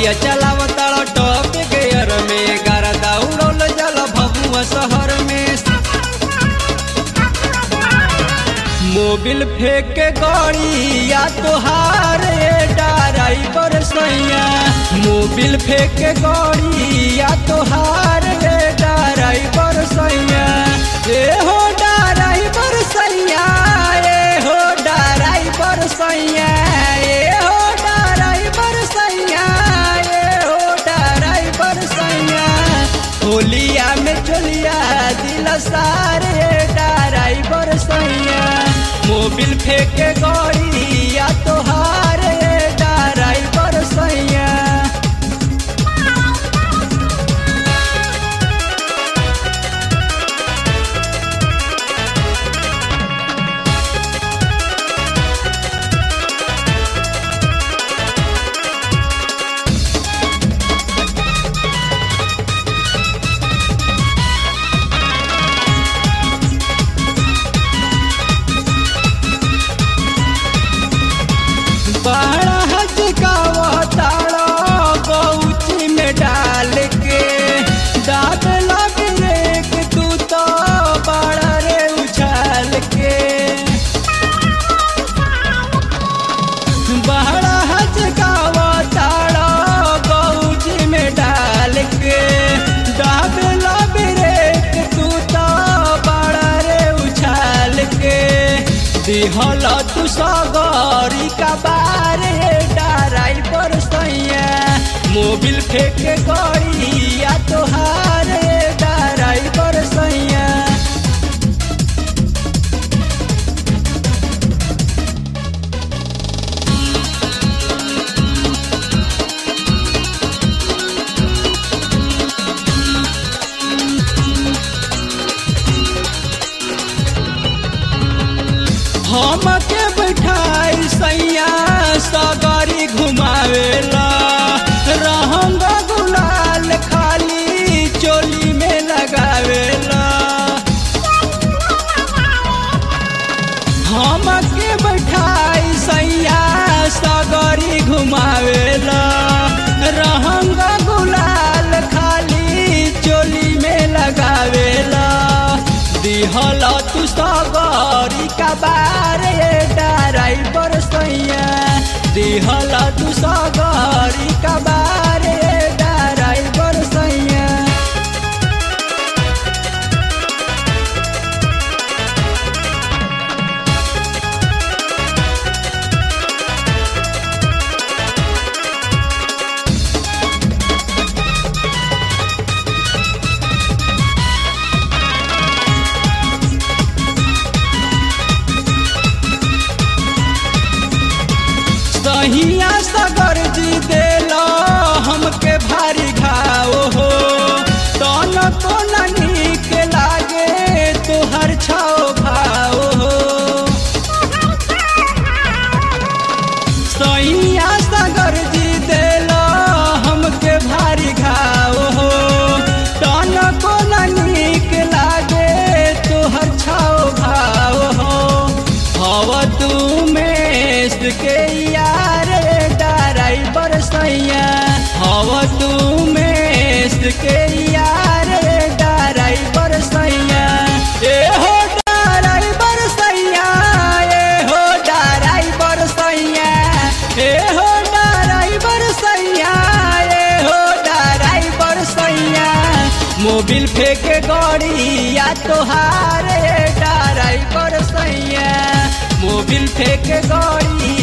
गड़िया चलावताड़ top gear में गारा उड़ल जल भभुआ शहर में मोबिल फेंक के गड़िया तोहार ड्राइवर सैया मोबिल फेंक के गड़िया तोहार ड्राइवर सैया ए हो ड्राइवर सैया ए हो ड्राइवर सैया ए हो ड्राइवर सैया ए हो ड्राइवर सैया होलिया में चलिया दिल सारे ड्राइवर सैया मोबिल फेंके गड़िया तोहार ड्राइवर सैया बड़ा हचकावताड़ा गौची में डाल के दाद लग रेक तू तो बड़ा रे उछाल के बड़ा हचकावताड़ा गौची में डाल के दाद लग रेक तू तो बड़ा रे उछाल के दिहल तू सगरी का बारे ड्राइवर सैया मोबिल फेंक गड़िया तोहार ड्राइवर सैया हमके बैठाई सैया सगरी घुमावेला रहंग गुलाल खाली चोली में लगावेला हमके बैठाई सैया सगरी घुमावेला रहंग गुलाल खाली चोली में लगावेला दिहल तू सगरी का बारे ड्राइवर सैया दिहल तू सगरी का बारे ड्राइवर सैया सहिया सगर जी देला हमके भारी घाव हो तन तो नीक लागे तोहर छाओ भाव हो सैया सगर जी देला हमके भारी घाव हो तन को नीक लागे तोहर छाओ भाव हो हव तू में के यार ड्राइवर सैया हव तू में के यार ड्राइवर सैया ए हो ड्राइवर सैया ए हो ड्राइवर सैया ए हो ड्राइवर सैया ए हो ड्राइवर सैया मोबिल फेंक गड़िया तोहार ड्राइवर सैया मोबिल फेंक गड़िया